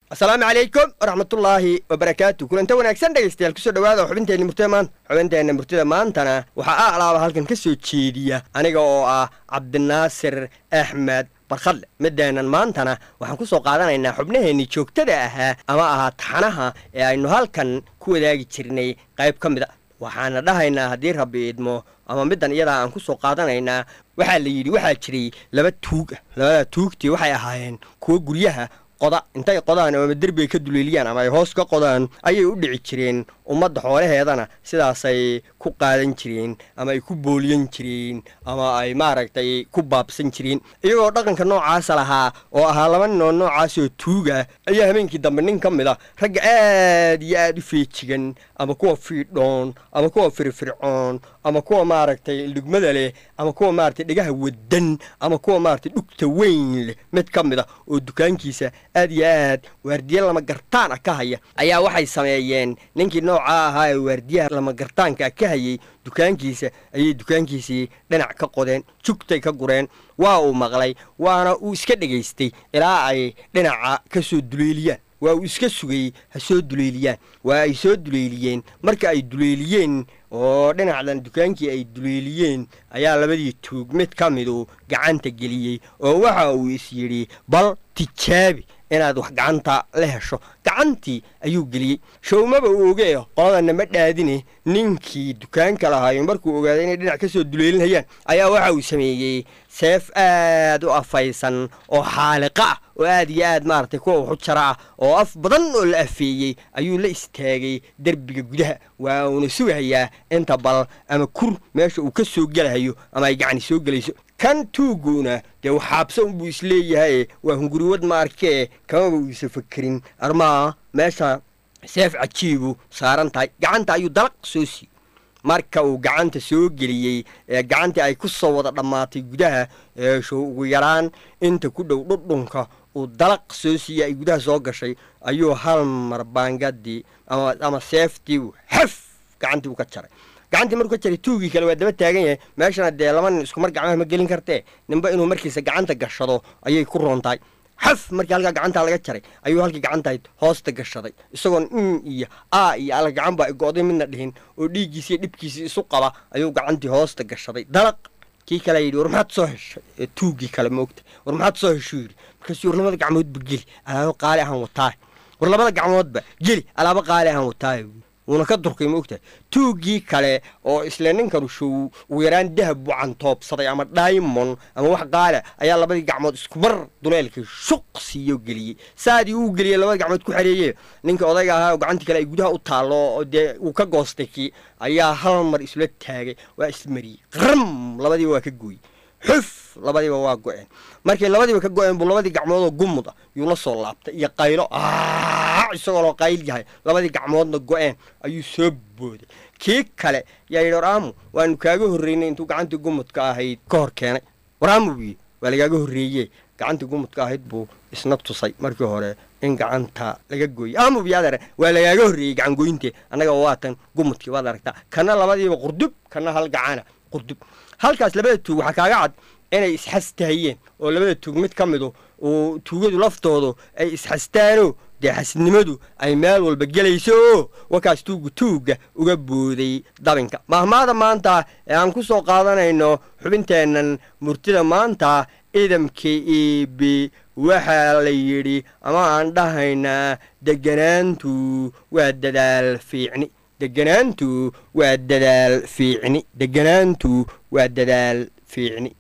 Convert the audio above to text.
asalaamu calaykum waraxmatullaahi wabarakaatu kulanta wanaagsan dhegaystayaal kusoo dhawaada xubinteenna murtida maanta xubinteenna murtida maantana waxaa a alaaba halkan ka soo jeediya aniga oo ah cabdinaasir axmed barkhadle mideenan maantana waxaan ku soo qaadanaynaa xubnaheennii joogtada ahaa ama ahaa taxanaha ee aynu halkan ku wadaagi jirnay qayb ka mid a waxaana dhahaynaa haddii rabbi idmo ama middan iyadaa aan ku soo qaadanaynaa waxaa la yidhi waxaa jiray laba tuug ah labada tuugtii waxay ahaayeen kuwo guryaha qoda intay qodaan ama derbi ay ka duleeliyaan ama ay hoos ka qodaan ayay u dhici jireen ummadda xoolaheedana sidaasay ku qaadan jireen ama ay ku booliyan jireen ama ay maaragtay ku baabsan jireen iyagoo dhaqanka noocaasa lahaa oo ahaa laba ninoo noocaasoo tuuga ayaa habeenkii dambe nin ka mid a ragga aad iyo aad u feejigan ama kuwa fiidhoon ama kuwa firfircoon ama kuwa maaragtay dhugmada leh ama kuwa maaragtay dhegaha wadan ama kuwa maaragtay dhugta weyn leh mid ka mid a oo dukaankiisa aad iyo aad waardiye lama gartaan ah ka haya ayaa waxay sameeyeen ninkii noocaa ahaa ee waardiyaha lama gartaanka ka hayay dukaankiisa ayay dukaankiisii dhinac ka qodeen jugtay ka gureen waa uu maqlay waana uu iska dhegaystay ilaa ay dhinaca ka soo duleeliyaan waa uu iska sugayey ha soo duleeliyaan waa ay soo duleeliyeen marka ay duleeliyeen oo dhinacdan dukaankii ay duleeliyeen ayaa labadii tuug mid ka midu gacanta geliyey oo waxa uu is yidhi bal tijaabi inaad wax gacanta la hesho gacantii ayuu geliyey showmaba uu ogee qoladana ma dhaadine ninkii dukaanka lahaayo markuu ogaaday inay dhinac ka soo duleelinayaan ayaa waxa uu sameeyey seef aad u afaysan oo xaaliqa ah oo aad iyo aad maaragtay kuwa waxu jara ah oo af badan oo la afeeyey ayuu la istaagay derbiga gudaha waa uuna sugahayaa inta bal ama kur meesha uu ka soo gelahayo ama ay gacni soo gelayso kan tuuguna dee waxaabsa unbuu isleeyahay waa hunguriwad ma arkee kamaba uusa fakerin armaa meesha seef cajiibu saaran tahay gacanta ayuu dalaq soo siiyey marka uu gacanta soo geliyey ee gacantii ay ku soo wada dhammaatay gudaha eeshow ugu yaraan inta ku dhow dhudhunka uu dalaq soo siiyey ay gudaha soo gashay ayuu hal mar baangadii ama seeftii xef gacantii uu ka jaray gacantii markuu ka jaray tuugii kale waa daba taagan yahay meeshana dee laba nin iskumar gacmaha ma gelin kartee ninba inuu markiisa gacanta gashado ayay ku roontahay xaf markii halkaa gacantaa laga jaray ayuu halkii gacantahayd hoosta gashaday isagoon in iyo a iyo alla gacan baa igo'day midna dhihin oo dhiiggiisi iyo dhibkiisii isu qaba ayuu gacantii hoosta gashaday dalaq kii kalea yidhi war maxaad soo heshay tuugii kale maogta war maxaad soo heshuu yidhi markaasuu war labada gacmoodba geli alaabo qaali ahaan wataay war labada gacmoodba geli alaabo qaali ahaan wataay wuuna ka durkay ma ogtahay tuuggii kale oo isle ninkanu show ugu yaraan dahab buu cantoobsaday ama daymon ama wax qaala ayaa labadii gacmood iskumar duleelkii shuq siiyo geliyey saadii uu geliyey labada gacmood ku xareeye ninka odayga ahaa oo gacantii kale ay gudaha u taallo oo dee uu ka goostay kii ayaa hal mar isla taagay waa ismariyey qram labadiiba waa ka gooyey xuf labadiiba waa go-een markay labadiiba ka go-een buu labadii gacmoodoo gumud ah yuu la soo laabtay iyo qaylo isagoo loo qayl yahay labadii gacmoodna go-een ayuu soo booday kii kale yaa yidhi waraamu waanu kaaga horreynay intuu gacantii gumudka ahayd ka hor keenay waraamu buu yidhi waa lagaaga horreeye gacantii gumudka ahayd buu isna tusay markii hore in gacanta laga gooyey aamu biyaadare waa lagaaga horreeyey gacangoyntee annaga waatan gumudkii waad aragtaa kana labadiiba qurdub kana hal gacana qurdub halkaas labada tuug waxaa kaaga cad inay isxastahayeen oo labada tuug mid ka midu uu tuugadu laftoodu ay isxastaano dee xasidnimadu ay meel walba gelayso oo wakaas tuuggu tuugga uga booday dabinka mahmaada maanta ee aan ku soo qaadanayno xubinteennan murtida maanta idamka eebe waxaa la yidhi ama aan dhahaynaa deganaantu waa dadaal fiicni deganaantu waa dadaal fiicni deganaantu waa dadaal fiicni